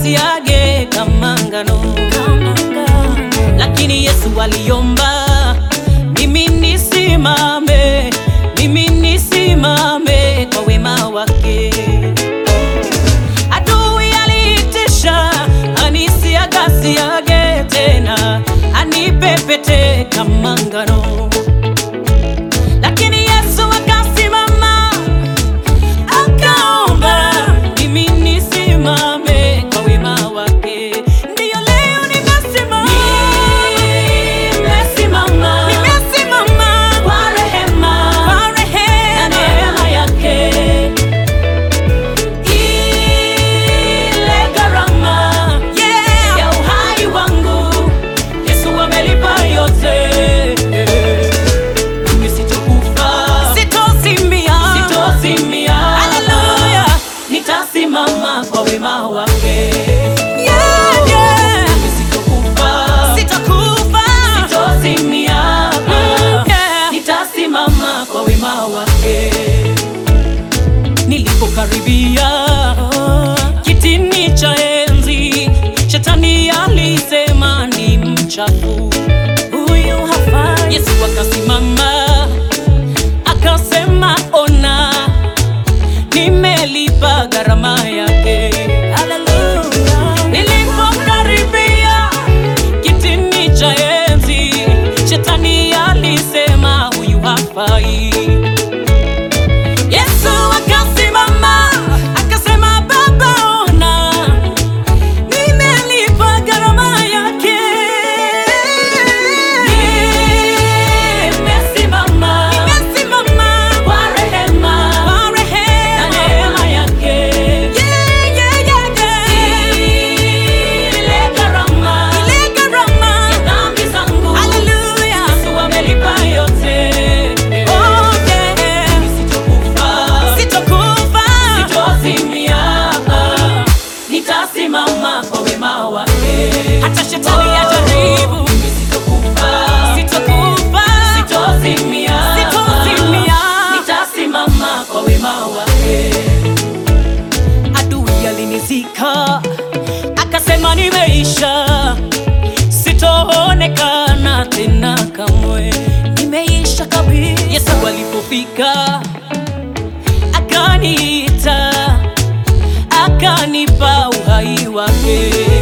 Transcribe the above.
agasiage kama ngano, lakini Yesu aliomba mimi nisimame, mimi nisimame kwa wema wake. Adui aliitisha anisiagasiage tena, anipepete kama ngano, lakini Yesu akasimama akaomba mimi nisimame kwa wema wake. Ndiyo leo nimesimama, nimesimama, nimesimama kwa rehema, kwa rehema na neema yake. Ile gharama ya uhai wangu Yesu amelipa yote. Mimi sitokufa, sitozimia, sitozimia. Haleluya, nitasimama kwa wema wake. Yeah, yeah. Mimi sitokufa, sitokufa, sitozimia. Yeah. Nitasimama kwa wema wake. Nilipokaribia kitini cha enzi, shetani alisema ni mchafu huyu hafai. Yesu akasimama akasema, ona, nimelipa gharama yake. Haleluya. Nilipokaribia kitini cha enzi, shetani alisema huyu hafai. Yesu akasimama akasema, Baba, ona nimelipa gharama yake. Nimesimama, nimesimama kwa rehema, kwa rehema na neema yake. Yeah, yeah, yeah, yeah. Ile gharama, ile gharama ya dhambi zangu. Haleluya. Yesu amelipa yote. Oh, yeah. Sitokufa, sitokufa, sitozimia. Nitasimama kwa wema wake. Hata shetani ajaribu. Sitokufa, sitokufa, sitozimia. Sitozimia. Nitasimama kwa wema wake. Adui alinizika akasema nimeisha, sitoonekana tena kamwe, nimeisha kabisa. Yesu alipofika akaniita, akanipa uhai wake.